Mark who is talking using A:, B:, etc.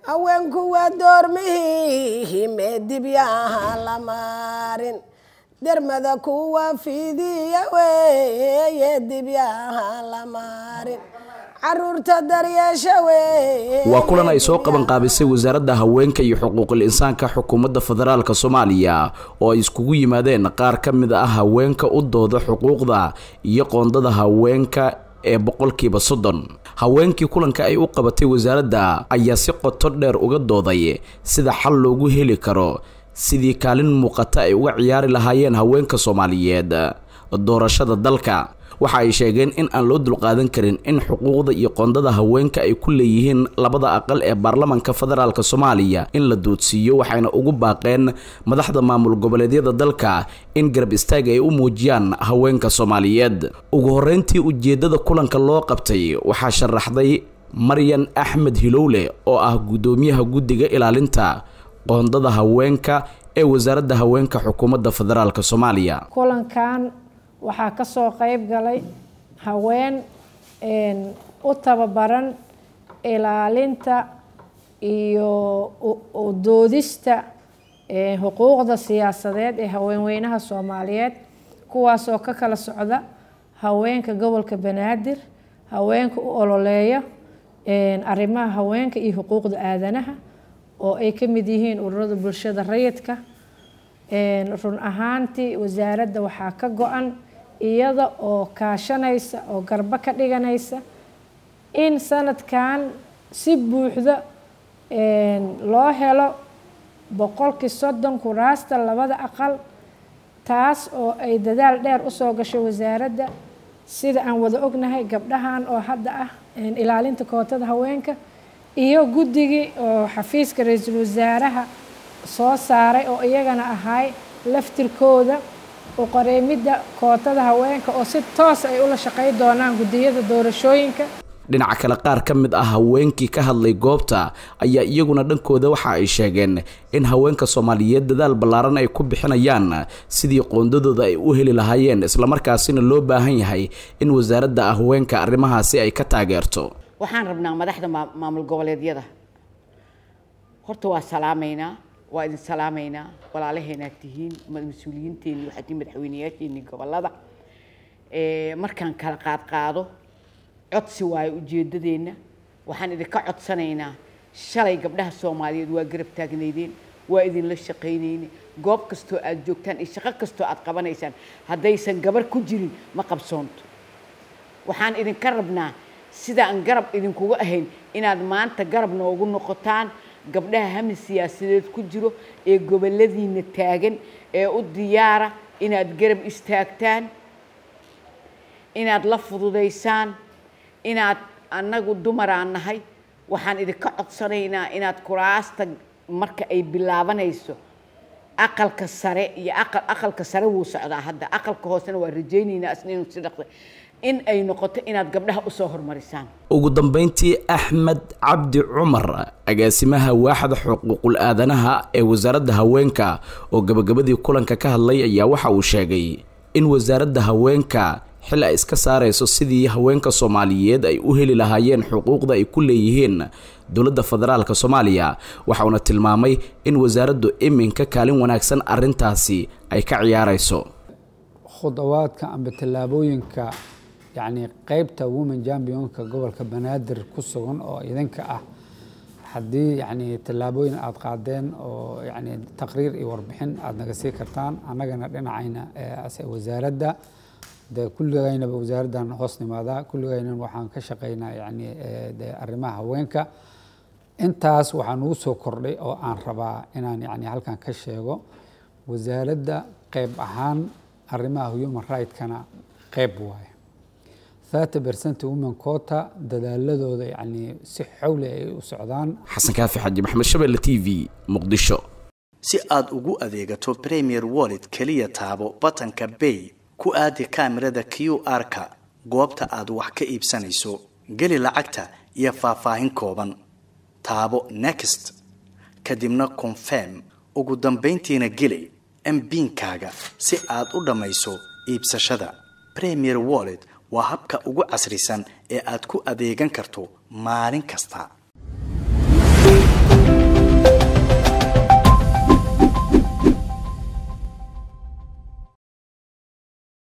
A: haweenku waa doormihii meedibyaha la maarin dermada kuwa fidiya weeye dibyaha la maarin caruurta daryeesha weye
B: waa kulan ay soo qaban qaabisay wasaaradda haweenka iyo xuquuqul insaanka xukuumadda federaalk soomaaliya oo ay iskugu yimaadeen qaar ka mid ah haweenka u dooda xuquuqda iyo qoondada haweenka ee boqolkiiba soddon haweenkii kulanka ay u qabatay wasaaradda ayaa si qoto dheer uga dooday sida xal loogu heli karo sidii kaalin muuqata ay uga ciyaari lahaayeen haweenka soomaaliyeed doorashada dalka waxa ay sheegeen in aan loo dulqaadan karin in xuquuqda iyo qoondada haweenka ay ku leeyihiin labada aqal ee baarlamanka federaalk soomaaliya in la doodsiiyo waxayna ugu baaqeen madaxda maamul goboleedyada dalka in garab istaag ay u muujiyaan haweenka soomaaliyeed ugu horeyntii ujeedada kulanka loo qabtay waxaa sharaxday maryan axmed hilowle oo ah guddoomiyaha guddiga ilaalinta qoondada haweenka ee wasaaradda haweenka xukuumadda federaalk soomaaliya
C: kulankan waxaa ka soo qayb galay haween u tababaran ilaalinta iyo doodista xuquuqda siyaasadeed ee haweenweynaha soomaaliyeed kuwaasoo ka kala socda haweenka gobolka banaadir haweenka u ololeeya arrimaha haweenka iyo xuquuqda aadanaha oo ay ka mid yihiin ururada bulshada rayidka run ahaantii wasaaradda waxaa ka go-an iyada oo kaashanaysa oo garbo ka dhiganaysa in sanadkan si buuxda loo helo boqolkii soddon kuraasta labada aqal taas oo ay dadaal dheer usoo gashay wasaaradda sida aan wada ognahay gabdhahan oo hadda ah ilaalinta kootada haweenka iyo guddigii oo xafiiska ra-iisul wasaaraha soo saaray oo iyagana ahay laftirkooda uqareemidda kootada haweenka oo si toos ay ula shaqey doonaan guddiyada doorashooyinka
B: dhinaca kale qaar ka mid ah haweenkii ka hadlay goobta ayaa iyaguna dhankooda waxa ay sheegeen in haweenka soomaaliyeed dadaal ballaaran ay ku bixinayaan sidii qoondadooda ay u heli lahaayeen islamarkaasina loo baahan yahay in wasaaradda haweenka arrimahaasi ay ka taageerto
D: waxaan rabnaa madaxda maamul goboleedyada horta waa salaamaynaa waa idin salaamaynaa walaalaheenaad tihiin mas-uuliyiinteeni waxaad tihiin madaxweyneyaasheeni gobolada markaan kala qaadqaado codsi waayo ujeedadeenna waxaan idinka codsanaynaa shalay gabdhaha soomaaliyeed waa garab taagnaydeen waa idinla shaqaynayne goob kastoo aad joogtaan iyo shaqo kastoo aad qabanaysaan haddaysan gabar ku jirin ma qabsoonto waxaan idinka rabnaa sidaan garab idinkuga ahayn inaad maanta garab noogu noqotaan gabdhaha hami siyaasadeed ku jiro ee goboladiina taagan ee u diyaara inaad garab istaagtaan inaad la fududaysaan inaad annagu dumaraan nahay waxaan idinka codsanaynaa inaad kuraasta marka ay bilaabanayso aqalka sare iyo aqal aqalka sare wuu socdaa hadda aqalka hoosena waa rajaynaynaa isna inuu si dhaqda in ay noqoto inaad gabdhaha usoo horumarisaan
B: ugu dambeyntii axmed cabdi cumar agaasimaha waaxda xuquuqul aadanaha ee wasaaradda haweenka oo gabagabadii kulanka ka hadlay ayaa waxa uu sheegay in wasaaradda haweenka xil ay iska saarayso sidii haweenka soomaaliyeed ay u heli lahaayeen xuquuqda ay ku leeyihiin dowladda federaalk soomaaliya waxauna tilmaamay in wasaaraddu iminka kaalin wanaagsan arintaasi ay ka ciyaarayso
E: khudawaadka amba tallaabooyinka yacni qeybta women championka gobolka banaadir ku sugan oo idinka ah haddii yacni tallaabooyin aada qaadeen oo yacni taqriir iyo warbixin aada naga sii kartaan annagana dhinacayna wasaaradda de kulligaynaba wasaaraddan hoos nimaadaa kulligayna waxaan ka shaqaynaa yacni de arrimaha haweenka intaas waxaa nugu soo kordhay oo aan rabaa inaan yacni halkan ka sheego wasaaradda qeyb ahaan arrimaha human right-kana qeyb waaye thirty percent women quota dadaaladooda yacni si xowli ay u socdaan
B: xasan kaafi xaji maxamed shabelle t v muqdisho
F: si aad ugu adeegato premier wallet keliya taabo batanka bay ku aadi kaamirada q r-ka goobta aad wax ka iibsanayso geli lacagta iyo faahfaahin kooban taabo next kadibna confirm ugu dambayntiina geli mbiinkaaga si aad u dhammayso iibsashada premier wallet waa habka ugu casrisan ee aad ku adeegan karto maalin kasta